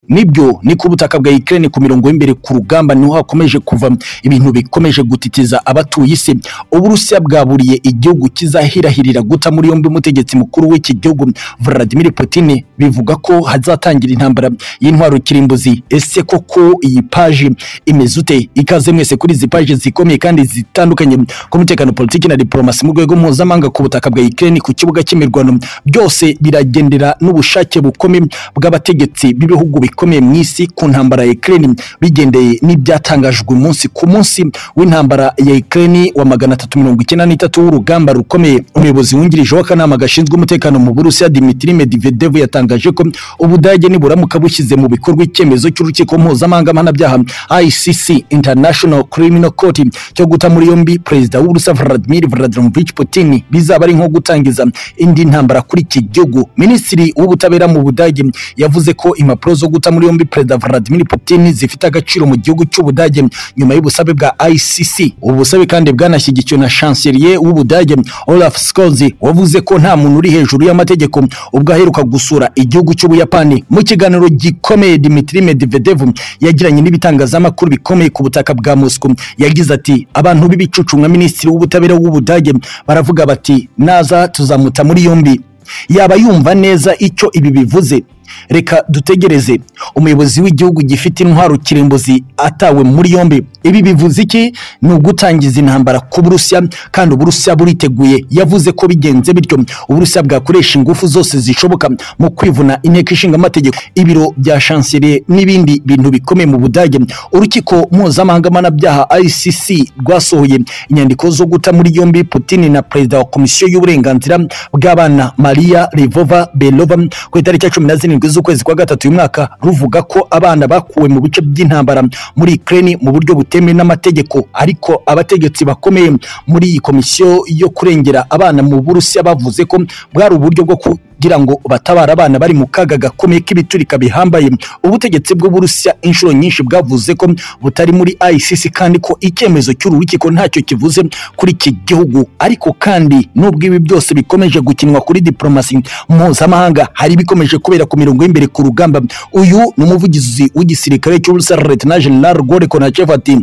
nibyo ni ku butaka bwa Ukraine ku mirongo y'imbere ku rugamba niho hakomeje kuva ibintu bikomeje gutitiza abatuye isi uburusiya bwaburiye igihugu kizahirahirira guta muri yombi umutegetsi mukuru w'iki gihugu Vladimir Putin bivuga ko hazatangira intambara y'intwaro kirimbuzi ese koko iyi paji imeze ute ikaze mwese kuri izi paji zikomeye kandi zitandukanye ku mutekano politiki na diplomasi mu rwego mpuzamahanga ku butaka bwa Ukraine ku kibuga cy'imirwano byose biragendera n'ubushake bukomeye bw'abategetsi b'ibihugu bikomeye mu isi ku ntambara ya Ukraine bigendeye n'ibyatangajwe umunsi ku munsi w'intambara ya Ukraine wa magana atatu mirongo icyenda n'itatu w'urugamba rukomeye umuyobozi wungirije w'akanama gashinzwe umutekano mu Burusiya Dmitry Medvedev yatangaje ko Ubudage niburamuka bushyize mu bikorwa icyemezo cy'urukiko mpuzamahanga mpanabyaha ICC International Criminal Court cyo guta muri yombi perezida w'Uburusiya Vladimir Vladimirovich Putin bizaba ari nko gutangiza indi ntambara kuri iki gihugu Minisitiri w'ubutabera mu Budage yavuze ko impapuro zo guta muri yombi perezida Vladimir Putin zifite agaciro mu gihugu cy'Ubudage nyuma y'ubusabe bwa ICC ubusabe kandi bwanashyigikiwe na chancelier w'Ubudage Olaf Scholz wavuze ko nta muntu uri hejuru y'amategeko ubwo aheruka gusura igihugu cy'Ubuyapani mu kiganiro gikomeye Dmitry Medvedev yagiranye n'ibitangazamakuru bikomeye ku butaka bwa Moscow yagize ati abantu b'ibicucu nka minisitiri w'ubutabera w'Ubudage baravuga bati naza tuzamuta muri yombi yaba yumva neza icyo ibi bivuze reka dutegereze umuyobozi w'igihugu gifite intwaro kirimbuzi atawe muri yombi ibi bivuze iki ni ugutangiza intambara ku burusiya kandi uburusiya buriteguye yavuze ko bigenze bityo uburusiya bwakoresha ingufu zose zishoboka mu kwivuna inteko ishinga amategeko ibiro bya chancelier n'ibindi bintu bikomeye mu budage urukiko mpuzamahanga mpanabyaha ICC rwasohoye inyandiko zo guta muri yombi Putin na perezida wa komisiyo y'uburenganzira bw'abana Maria Lvova Belova ku itariki ya cumi na zirindwi z'ukwezi kwa gatatu uyu mwaka ruvuga ko abana bakuwe mu bice by'intambara muri Ukraine mu buryo butemewe n'amategeko ariko abategetsi bakomeye muri iyi komisiyo yo kurengera abana mu Burusiya bavuze ko bwari uburyo bwo kugira ngo batabara abana bari mu kaga gakomeye k'ibiturika bihambaye ubutegetsi bw'Uburusiya inshuro nyinshi bwavuze ko butari muri ICC kandi ko icyemezo cy'uru rukiko ntacyo kivuze kuri iki gihugu ariko kandi nubwo ibi byose bikomeje gukinwa kuri diplomasi mpuzamahanga hari bikomeje kubera ku mirongo y'imbere ku rugamba uyu ni umuvugizi w'igisirikare cy'Uburusiya Lieutenant General Gore Konachev ati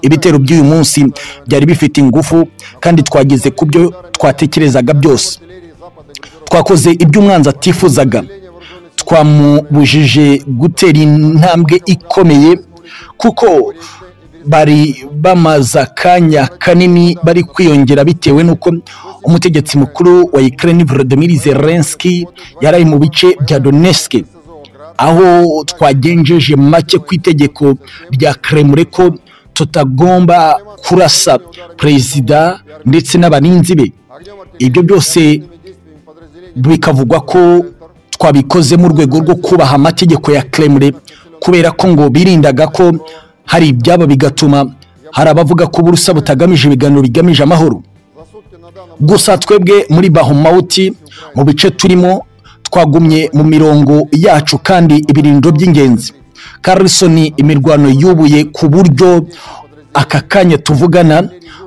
ibitero by'uyu munsi byari bifite ingufu kandi twageze ku byo twatekerezaga byose twakoze ibyo umwanzi atifuzaga twamubujije gutera intambwe ikomeye kuko bari bamaze akanya kanini bari kwiyongera bitewe n'uko umutegetsi mukuru wa Ukraine Volodymyr Zelensky yari mu bice bya Donetsk aho twagenjeje make ku itegeko rya Kremlin ko tutagomba kurasa perezida ndetse n'abarinzi be ibyo byose bikavugwa ko twabikoze mu rwego rwo kubaha amategeko ya Kremlin kubera ko ngo birindaga ko hari ibyaba bigatuma hari abavuga ko uburusa butagamije ibiganiro bigamije amahoro gusa twebwe muri bahomawuti mu bice turimo twagumye mu mirongo yacu kandi ibirindo by'ingenzi Carlson imirwano yubuye ku buryo aka kanya tuvugana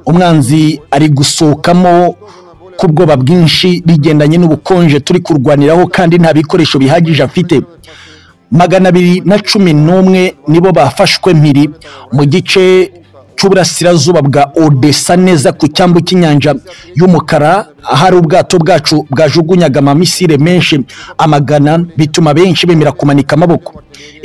umwanzi ari gusohokamo k'ubwoba bwinshi bigendanye n'ubukonje turi kurwaniraho kandi nta bikoresho bihagije afite magana abiri na cumi n'umwe nibo bafashwe mpiri mu gice cy'uburasirazuba bwa odessa neza ku cyambu cy'inyanja y'umukara ahari ubwato bwacu bwajugunyaga amamisire menshi amagana bituma benshi bemera kumanika amaboko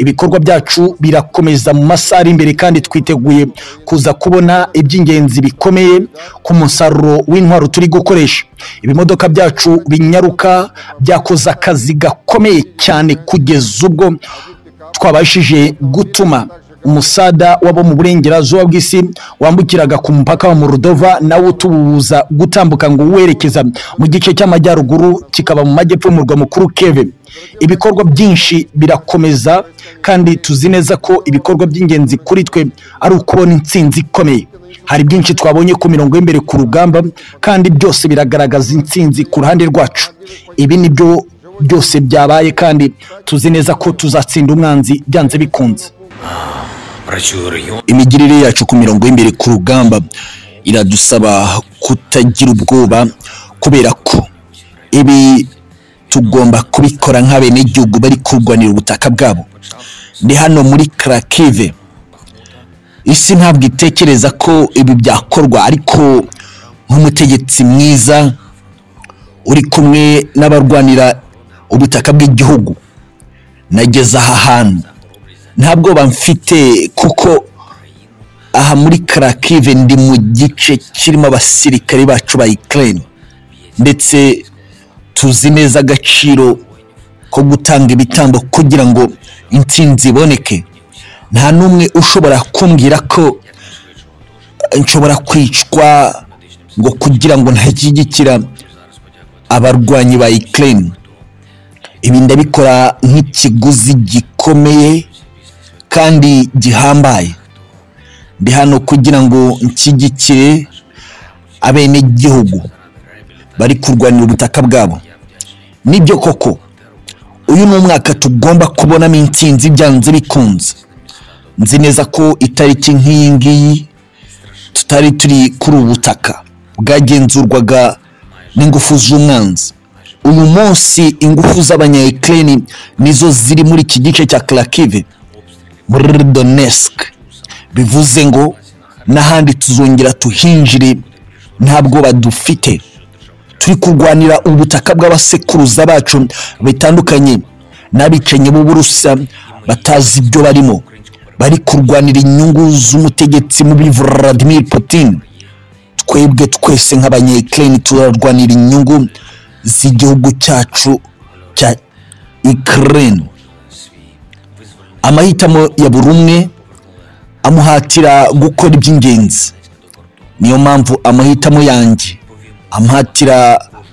ibikorwa byacu birakomeza mu masaha ari imbere kandi twiteguye kuza kubona iby'ingenzi bikomeye ku musaruro w'intwaro turi gukoresha ibimodoka byacu binyaruka byakoze akazi gakomeye cyane kugeza ubwo twabashije gutuma umusada wabo mu burengerazuba bw'isi wambukiraga ku mupaka wa Moldova nawo tububuza gutambuka ngo werekeza mu gice cy'amajyaruguru kikaba mu majyepfo y'umurwa mukuru Kiev ibikorwa byinshi birakomeza kandi tuzi neza ko ibikorwa by'ingenzi kuri twe ari ukubona intsinzi ikomeye hari byinshi twabonye ku mirongo y'imbere ku rugamba kandi byose biragaragaza intsinzi ku ruhande rwacu ibi nibyo byose byabaye kandi tuzi neza ko tuzatsinda umwanzi byanze bikunze imigirire yacu ku mirongo y'imbere ku rugamba iradusaba kutagira ubwoba kubera ko ibi tugomba kubikora nk'abenegihugu bari kurwanira ubutaka bwabo ni hano muri karakive isi ntabwo itekereza ko ibi byakorwa ariko nk'umutegetsi mwiza uri kumwe n'abarwanira ubutaka bw'igihugu nageze aha hantu nta bwoba mfite kuko aha muri karakive ndi mu gice kirimo abasirikare bacu ba ikirere ndetse tuzi neza agaciro ko gutanga ibitambo kugira ngo intsinzi iboneke nta n'umwe ushobora kumbwira ko nshobora kwicwa ngo kugira ngo ntashyigikira abarwanyi ba ikirere ibi ndabikora nk'ikiguzi gikomeye kandi gihambaye ndi hano kugira ngo nshyigikire abenegihugu bari kurwanira ubutaka bwabo nibyo koko uyu ni umwaka tugomba kubonamo intsinzi byanze bikunze nzi neza ko itariki nk'iyi ngiyi tutari turi kuri ubu butaka bwagenzurwaga n'ingufu z'umwanzi uyu munsi ingufu z'abanyayikirere nizo ziri muri iki gice cya karakive muri donesike bivuze ngo n'ahandi tuzongera tuhinjire nta bwoba dufite turi kurwanira ubutaka bw'abasekuruza bacu bitandukanye n'abicanyi b'uburusa batazi ibyo barimo bari kurwanira inyungu z'umutegetsi mubi Vladimir Putin twebwe twese nk'abanyekirere turarwanira inyungu z'igihugu cyacu cya ikirere amahitamo ya buri umwe amuhatira gukora iby'ingenzi niyo mpamvu amahitamo yanjye amuhatira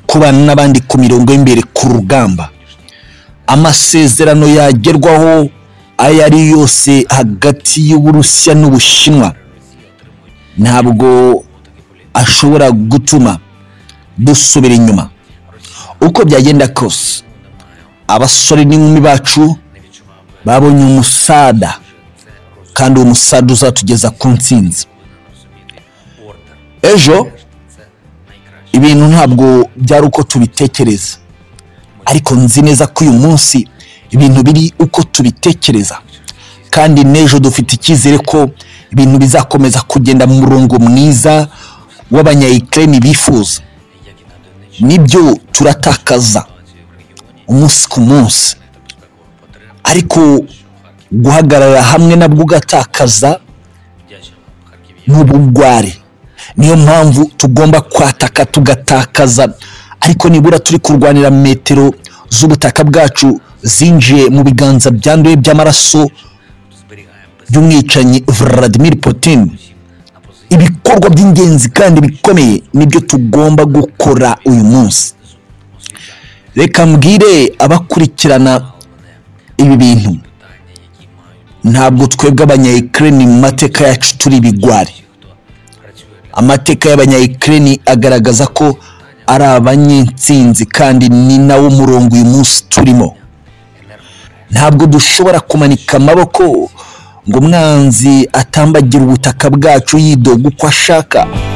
kubana n'abandi ku mirongo y'imbere ku rugamba amasezerano yagerwaho ayo ari yose hagati y'uburusiya n'ubushinwa ntabwo ashobora gutuma dusubira inyuma uko byagenda kose abasore n'inkumi bacu babonye umusada kandi uwo musaza uzatugeza ku nsinzi ejo ibintu ntabwo byari uko tubitekereza ariko nzi neza ko uyu munsi ibintu biri uko tubitekereza kandi n'ejo dufite icyizere ko ibintu bizakomeza kugenda mu murongo mwiza w'abanyayikirere bifuza nibyo turatakaza umunsi ku munsi ariko guhagarara hamwe nabwo ugatakaza n'ubugwari niyo mpamvu tugomba kwataka tugatakaza ariko nibura turi kurwanira metero z'ubutaka bwacu zinjiye mu biganza byanduye by'amaraso by'umwicanyi Vladimir Putin ibikorwa by'ingenzi kandi bikomeye nibyo tugomba gukora uyu munsi reka mbwire abakurikirana ibi bintu ntabwo twebwe abanyayikirere mu mateka yacu turi ibigwari amateka y'abanyayikirere agaragaza ko ari abanyensinzi kandi ni nawo murongo uyu munsi turimo ntabwo dushobora kumanika amaboko ngo umwanzi atambagira ubutaka bwacu yidoga uko ashaka